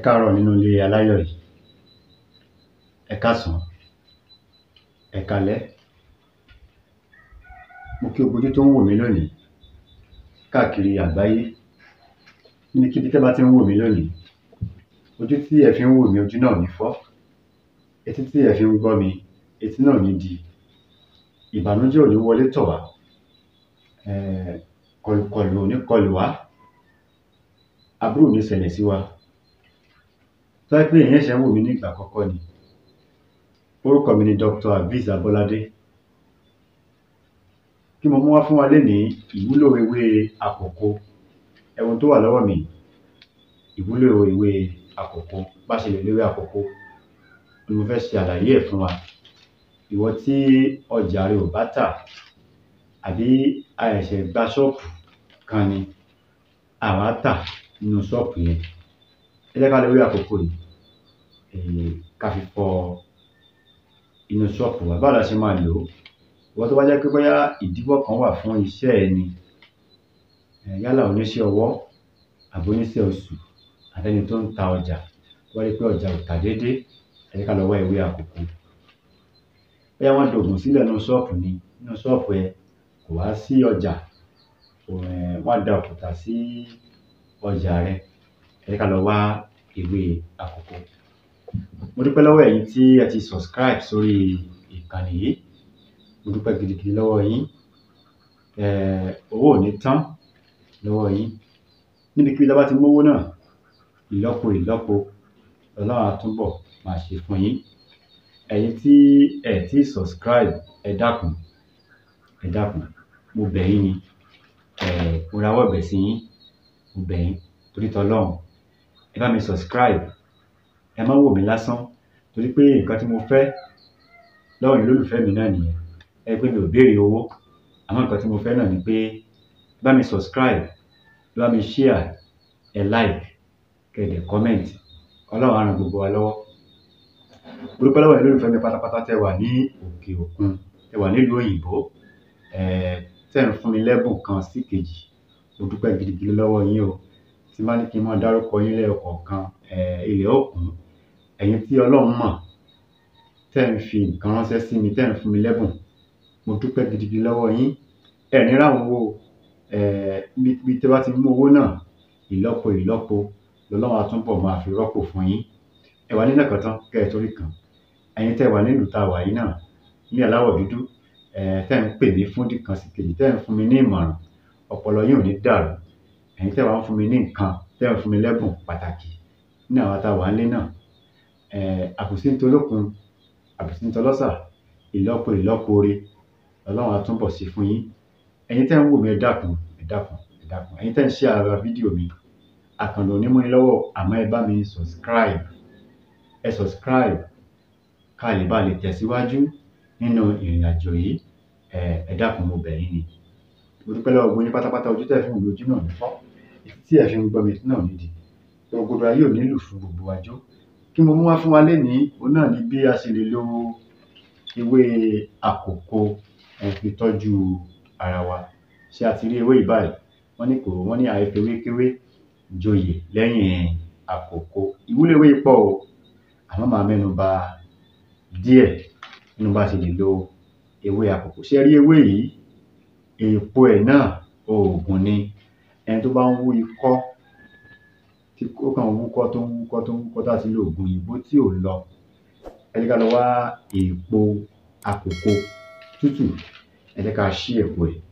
káàárọ̀ nínú ilé aláyọ̀ yìí ẹ káàsán ẹ káalẹ́ mo kí gbogbo ojú tó ń wò mí lónìí káàkiri àgbáyé níbikíbi tẹ́ bá ti ń wò mí lónìí ojú tí ẹ fi ń wò mí ojú náà ò ní fọ́ etí tí ẹ fi ń gbọ́ mi etí náà ò ní di ìbànújẹ́ ò ní wọlé tọ̀ wá um kọlùkọlù ò ní kọlù wá aburú ò ní ṣẹlẹ̀ sí wa tó bá jẹ́ pé ẹ̀yin ṣẹ̀ṣẹ̀ ń wò mí ní ìgbà àkọ́kọ́ ni orúkọ mi ni Dr. Habeez Abọ́ládé kí mo mú wá fún wa lénìí ìwúlò ewé àkòko ẹ̀wọ̀n tó wà lọ́wọ́ mi ìwúlò ewé àkòko bá ṣe lè lo ewé àkòko ni mo fẹ́ ṣe àlàyé ẹ̀ fún wa ìwọ tí ọjà rẹ ò bá tà àbí a ṣẹ̀ṣẹ̀ gba ṣọ́ọ̀bù kan ni àwa tà nínú ṣọ́ọ̀bù yẹn ẹ jẹ́ ká lo ewé àkòko yìí um ká fi fọ inú ṣọ́ọ̀bù wa báwo la ṣe máa lò ó ìwọ tó bá jẹ́ pé bóyá ìdíwọ́ kan wà fún iṣẹ́ ẹ ni um yálà oníṣẹ́ ọwọ́ àbí oníṣẹ́ oṣù àbẹ́ni tó ń ta ọjà tó bá rí pé ọjà ò tà déédé ẹ jẹ́ ká lọ wá ewé àkòko bóyá wọ́n dògùn sílẹ̀ nínú ṣọ́ọ̀bù ni nínú ṣọ́ọ̀bù ẹ kò wá sí ọjà um wọ́n á da òkúta sí ọjà rẹ ẹ jẹ́ ká lọ wá ewé àkòko mo dúpẹ́ lọ́wọ́ ẹ̀yin tí ẹ ti subscribe sórí ìkànnì yìí mo dúpẹ́ gidigidi lọ́wọ́ yín um owó ò ní tán lọ́wọ́ yín níbikíbi tá a bá ti mówó náà ìlọ́po ìlọ́po lọ́lọ́run á túbọ̀ máa ṣe fún yín ẹ̀yin tí ẹ tí subscribe ẹ dákun ẹ dákun mo bẹ̀ yín ni um mo rawọ́ ẹ̀bẹ̀ sí yín mo bẹ̀ yín torí tọlọ́run ẹ bá mi subscribe ẹ má wò mí lásán torí pé nǹkan tí mo fẹ́ lọ́wọ́ ẹ̀yin olólùfẹ́ mi náà nìyẹn ẹ pé mi ò béèrè owó àmọ́ nǹkan tí mo fẹ́ náà ni pé ẹ bá mi subscribe ẹ bá mi share ẹ like kẹ́ ẹ dẹ̀ comment ọlọ́run á ran gbogbo wa lọ́wọ́ mo dúpẹ́ lọ́wọ́ ẹ̀yin olólùfẹ́ mi pátápátá tẹ́ wà ní òkè òkun tẹ́ wà nílùú òyìnbó um tẹ́ ń fún mi lẹ́bùn kan sí kejì mo dúpẹ́ gidigidi lọ́wọ́ yín o tí n bá ní kí n máa dárúkọ yín lẹ́yọkọ̀ọ̀kan um ilẹ̀ ó kún ẹ̀yin tí ọlọ́run mọ̀ tẹ́ ń fi nǹkan ránṣẹ́ sí mi tẹ́ ń fún mi lẹ́bùn mo dúpẹ́ gidigidi lọ́wọ́ yín ẹ ní ráhùn owó um níbi tẹ́ bá ti mú owó náà ìlọ́po ìlọ́po lọ́lọ́run á túbọ̀ máa fi rọ́pò fún yín ẹ wà nílẹ̀ kan tán kẹ́ ẹ torí kan ẹ̀yin tẹ́ wà nílùú tá a wà yìí náà ní aláwọ̀ dúdú um tẹ́ ń pè mí fún ìdí kan sí kejì tẹ́ ń fún mi ní ìmọ̀ràn ọpọlọ yín ò ní dàrú ẹ̀yin tẹ́ wà ń fún mi ní nǹkan tẹ́ ń fún mi lẹ́bùn pàtàkì ní àwa tá a wà nílé náà um àbùsí ń tolókun àbùsí ń tọlọ́sà ìlọ́po ìlọ́po ore ọlọ́run á túbọ̀ ṣe fún yín ẹ̀yin tẹ́ ń wò mí ẹ dákun ẹ dákun ẹ dákun ẹ̀yin tẹ́ ń share ara fídíò mi àkànlò onímú yín lọ́wọ́ àmọ́ ẹ bá mi subscribe ẹ subscribe ká lè bá lè tẹ̀síwájú nínú ìrìn àjò yìí um ẹ dákun mo bẹ̀ yín ni mo dúpẹ́ lọ́wọ́ gbogbo yín pátápátá ojú tẹ́ ẹ fi ń wò mí ojú náà ò ní fọ́ etí tí ẹ fi ń gbọ́ mi etí náà ò ní di gbogbo ayé ò ní lù fún gbogbo wa jó kí mo mú wá fún wa lénìí òun náà ni bí a ṣe lè lo ewé àkòko um fi tọ́jú ara wa ṣé a ti rí ewé yìí báyìí wọ́n ní kò wọ́n ní àìfewékewé joyè lẹ́yìn àkòko ìwúlò ewé yìí pọ̀ o àmọ́ màá mẹ́nu bà díẹ̀ nínú bá a ṣe lè lo ewé àkòko ṣé ẹ rí ewé yìí èèpo ẹ̀ náà oògùn ni ẹni tó bá ń wú ikọ́ tí ó kàn ń wúkọ́ tó ń wúkọ́ tó ń wúkọ́ tá a ti lo oògùn òyìnbó tí ò lọ ẹ jẹ́ ká lọ wá èèpo àkòko tútù ẹ jẹ́ ká ṣí èpo ẹ̀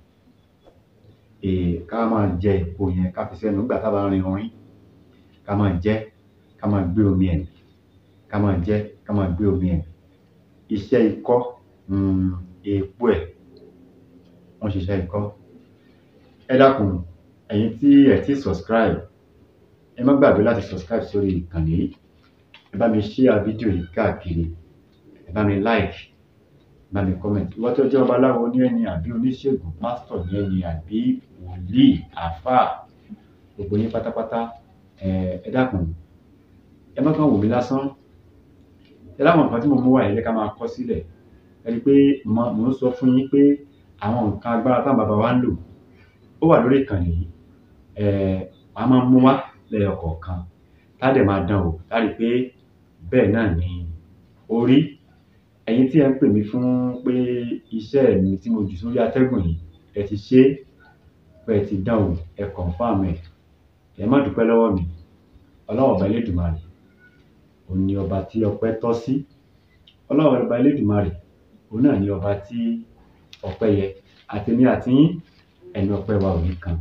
um ká máa jẹ èpo yẹn ká fi sẹ́nu nígbà tá a bá rin orín ká máa jẹ ká máa gbé omi ẹ̀ mì ká máa jẹ ká máa gbé omi ẹ̀ mì iṣẹ́ ikọ́ um èèpo ẹ̀ ó ń ṣiṣẹ́ ikọ́ ẹ dákun ẹ̀yin tí ẹ tí subscribe ẹ má gbàgbé láti subscribe sórí ìkànnì yìí ẹ bá mi share fídíò yìí káàkiri ẹ bá mi like ẹ bá mi comment ìwọ tó jẹ́ babaláwo ní ẹni àbí oníṣègùn pásítọ̀ ní ẹni àbí wòlíì àáfàá gbogbo yín pátápátá um ẹ dákun ẹ má kàn wò mí lásán ẹ láwọn nǹkan tí mo mú wá yìí ẹ jẹ́ ká máa kọ sílẹ̀ ẹ rí i pé mo mò ń sọ fún yín pé àwọn nǹkan agbára táwọn bàbá wa ń lò ó wà lórí ìkànnì yìí um màá máa mú wá lẹ́yọ kọ̀ọ̀kan tá dẹ̀ máa dán wò tá rí pé bẹ́ẹ̀ náà ni ó rí ẹ̀yin tí ẹ ń pè mí fún pé iṣẹ́ mi tí mo jù sórí atẹ́gùn yìí ẹ ti ṣe é pé ẹ ti dán wò ẹ confirm ẹ̀ ẹ má dúpẹ́ lọ́wọ́ mi ọlọ́run ọba elédùmarè òun ni ọba tí ọpẹ́ tọ́ sí ọlọ́run ọba elédùmarè òun náà ni ọba tí ọpẹ́ yẹ àtèmi àti yín ẹni ọpẹ́ wa ò ní kan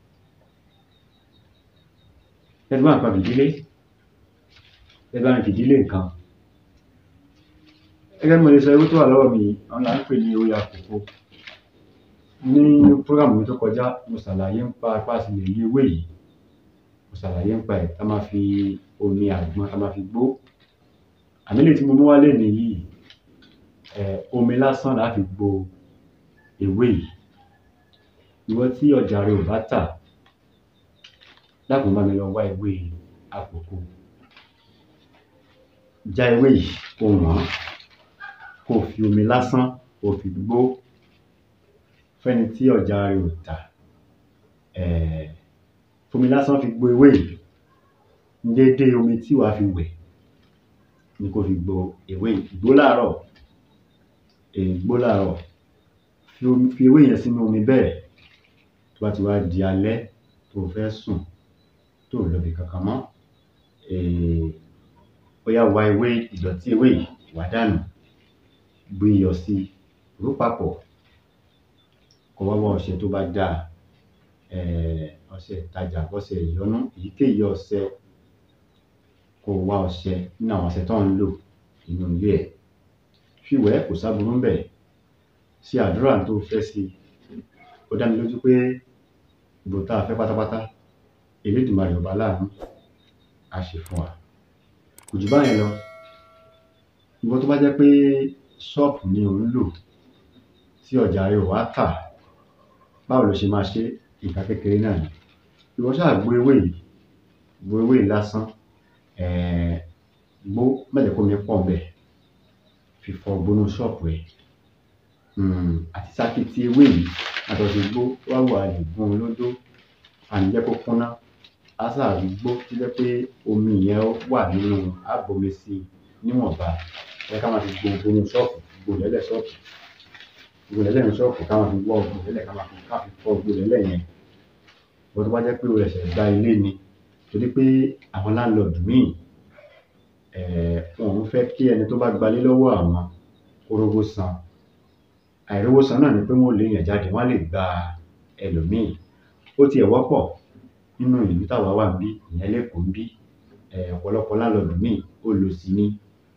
ẹ bá nǹkan fìdílé ẹ bá ń fìdílé nǹkan gẹ́gẹ́ bí mo lè sọ ewé tó wà lọ́wọ́ mi àwọn là ń pè ní ewé àkókò ní prógrámù mi tó kọjá mo ṣàlàyé ń pa apá sí lè rí ewé yìí mo ṣàlàyé ń pa ẹ̀ tá máa fi omi àgbọn tá máa fi gbó àmì lè tí mo mú wálé nìyí ẹ̀ omi lásán là á fi gbo ewé yìí ìwọ tí ọjà rẹ ò bá tà dákun bá mi lọ wá ewé àkókò já ewé yìí kó wọ́n kó o fi omi lásán kó o fi gbó fẹ́ni tí ọjà rẹ ò tà eh, fomi lásán fi gbó ewé yìí déédéé omi tí wàá fi wẹ̀ ni kó fi gbó ewé yìí gbó láàárọ̀ eh, gbó láàárọ̀ fi omi fi ewé yẹn sínú omi bẹ́ẹ̀ tó bá ti wá di alẹ́ tó o fẹ́ sùn tó o lọbi kankan mọ́ eh, ó yá wá ewé ìdọ̀tí ewé yìí wá dànù gbé iyọ̀ sí i ró papọ̀ kó wá wá ọṣẹ tó bá dáa eh, ọṣẹ ìtajà ọṣẹ ìyọnú èyíkéyìí ọṣẹ kó o wá ọṣẹ nínú àwọn ọṣẹ tó ń lò nínú ilé ẹ̀ fi wẹ̀ kò sáburú ń bẹ̀ ṣe àdúrà tó o fẹ́ sí i ó dá mi lójú pé ìbò tá a fẹ́ pátápátá Elédùmarè ọba láàánú á ṣe fún wa kò jù báyẹn lọ ìwọ tó bá jẹ́ pé ṣọ́ọ̀pù ni ò ń lò tí ọjà rẹ ò wá tà báwo ló ṣe máa ṣe nǹkan kékeré náà ni ìwọ ṣáà gbó ewé yìí gbó ewé yìí lásán eh, gbó má jẹ́ kó mi pọ̀ ńbẹ̀ fi fọ gbónú ṣọ́ọ̀pù ẹ̀ um, àti sákìtì ewé yìí àtọ̀sí gbó wá wà lè gún un lódó àní jẹ́ kó kúnná á sáà rí gbó tó jẹ́ pé omi yẹn wà nínú àbomi sí i níwọ̀nba ẹ ká máa fi gbó gbónú ṣọ́ọ̀pù gbó lẹ́lẹ̀ ṣọ́ọ̀pù gbó lẹ́lẹ̀ ní ṣọ́ọ̀pù ká máa fi wọ́ gbó lẹ́lẹ̀ ká máa fi ká fi fọ gbó lẹ́lẹ̀ yẹn ìwọ tó bá jẹ́ pé o ṣẹ̀ṣẹ̀ gba ilé ni torí pé àwọn láńlọ́ọ̀dù míì eh, wọn ò fẹ́ kí ẹni tó bá gbalé lọ́wọ́ àwọn kó rówó san àìrówó san náà ni pé wọ́n lè yàn jáde wọ́n á lè gba ẹlòmíì ó tiẹ̀ wọ́pọ̀ nínú ìlú táwa wà níbí ìyẹn lẹ́kọ̀ọ́ níbí eh, ọ̀pọ̀lọpọ̀ láńlọ́ọ̀dù míì olòṣì ni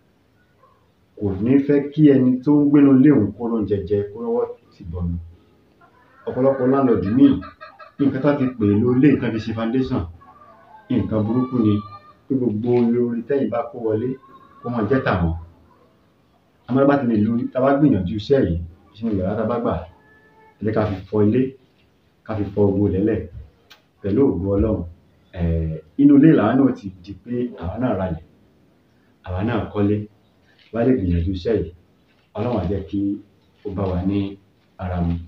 kò ní fẹ́ kí ẹni tó ń gbénu ilé òun kó róúnjẹ jẹ kó rọ́wọ́ tì bọnu ọ̀pọ̀lọpọ̀ láńlọ́ọ̀dù míì nǹkan tá fi pè é ló lé nǹkan fi ṣe foundation nǹkan burúkú ni pé gbogbo orin tẹ́yìn bá kó wọlé kó máa jẹ́ tàwọn àmọ́ bá ti lè lo tá a bá gbìyànjú iṣẹ́ yìí sínú yàrá tá a bá gbà ẹ jẹ́ ká fi fọ ilé ká fi fọ gbogbo lẹ́lẹ̀ pẹ̀lú ògo ọlọ́run eh, inú ilé làwa náà ti di pé àwa náà ralẹ̀ àwa náà kọ́lé wá lè gbìyànjú iṣẹ́ yìí ọlọ́run á jẹ́ kí ó bá wa ní ara mu.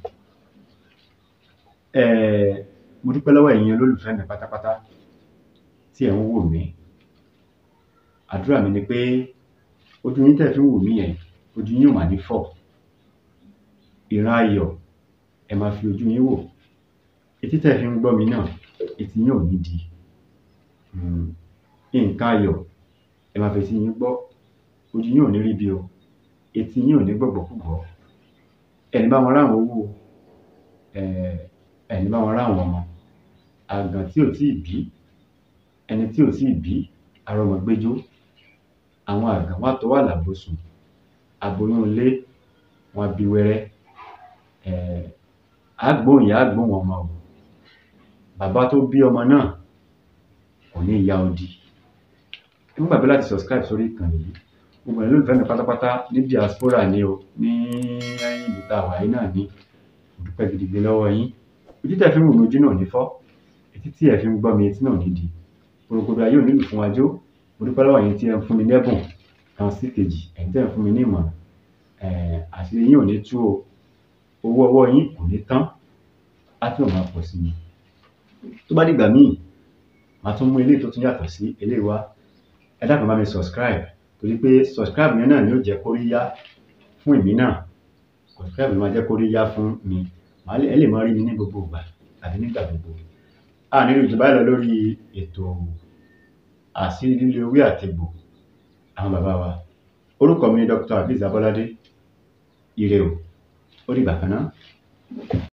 Eh, mo dúpẹ́ lọ́wọ́ ẹ̀yin olólùfẹ́ mi pátápátá tí ẹ̀ ń wò mí àdúrà mi ni pé ojú yín tẹ̀ fi ń wò mí yẹn ojú yín ò mà ní fọ́ ìran ayọ̀ ẹ máa fi ojú yín wò etí tẹ̀ fi ń gbọ́ mi náà etí yín ò ní di um, nǹkan ayọ̀ ẹ máa fi etí yín gbọ́ ojú yín ò ní rí bí o etí yín ò ní gbọ̀gbọ̀kúgbọ̀ ẹni bá wọn ráwọn owó eh, ẹni bá wọn ráwọn ọmọ àgàn tí ò tíì bí ẹni tí ò tíì bí arọmọgbẹ́jọ́ àwọn àgàn wà tó wà lábòsùn aboyún ilé wọn bí wẹ́rẹ́ eh, àgbóhùn ìyá àgbóhùn ọmọ o bàbá tó bí ọmọ náà kò ní ìyá odi ẹ má gbàgbé láti subscribe sórí ìkànnì yìí gbogbo ẹ̀yin olólùfẹ́ mi pátápátá ní diaspora ni o ní ìlú tá a wà yìí náà ní mo dúpẹ́ gidigidi lọ́wọ́ yín ojú tẹ̀ fi ń wò mí ojú náà ò ní fọ́ etí tí ẹ̀ fi ń gbọ́ mi etí náà ò ní di kòròkòrò ayé ò nílùú fún wájú mo dúpẹ́ lọ́wọ́ yín tí ẹ ń fún mi lẹ́bùn kan sí kejì ẹ̀yin tẹ́ ń fún mi ní ìmọ̀ràn eh, àṣírí yín ò ní tú o owó ọwọ́ yín kò ní tán á tún máa pọ̀ sí i tó bá dìgbà míì màá tún mú eléyìí tó tún yàtọ̀ sí eléyìí wá ẹ dákun bá mi subscribe torí pé subscribe yẹn náà ni ó jẹ́ kóríyá fún èmi náà subscribe ló máa jẹ́ kóríyá fún mi màá lè ẹ lè máa rí mi ní gbogbo ìgbà àbí nígbà gbogbo a nílò jù báyìí lọ lórí ètò àṣírí lílo ewé àtegbò àwọn bàbá wa orúkọ mi ni Dr. Azeez Abolade ire o ó dìgbà kan náà.